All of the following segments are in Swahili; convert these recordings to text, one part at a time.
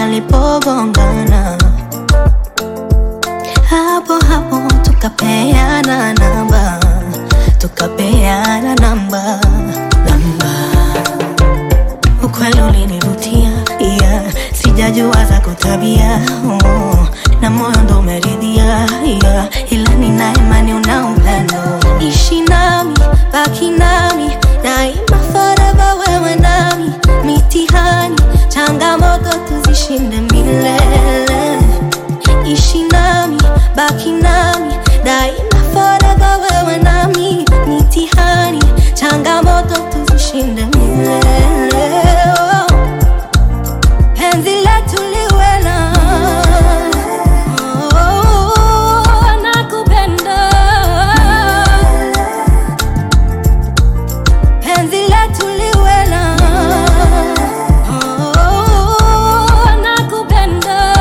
walipogongana, hapo hapo tukapeana namba, tukapeana namba, namba. Ukweli ulinivutia, yeah. Sijajua za kutabia oh. Na moyo ndo umeridhia yeah. Ila nina imani una upendo, ishi nami, baki nami daima, forever wewe nami, mitihani changamoto tuzishinde milele, ishi nami, baki nami daima, forever wewe nami, mitihani changamoto tuzishinde milele oh. Penzi letu liwe na oh, nakupenda. Penzi letu liwe na oh, nakupenda.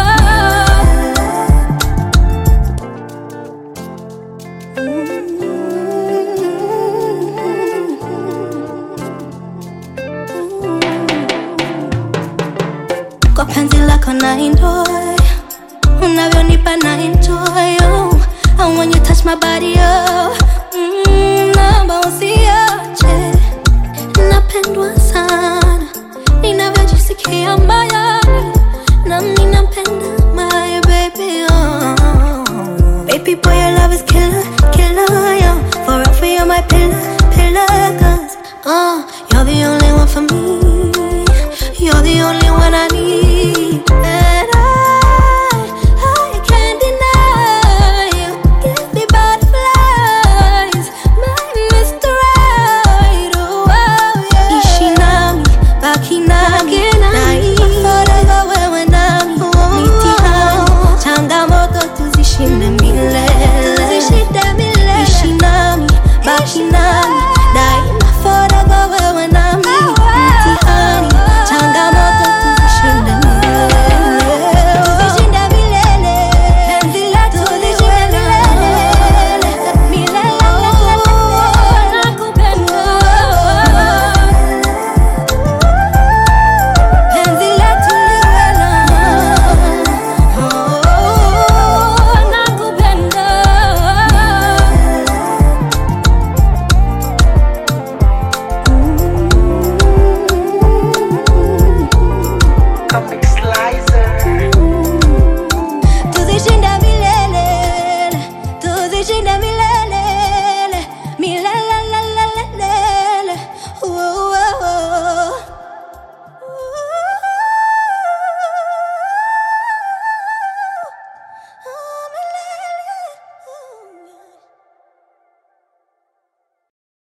Kwa penzi lako na enjoy Unavyonipa na enjoy oh. And when you touch my body oh. mm, Naomba usiache Napendwa sana Ninavyojisikia mbaya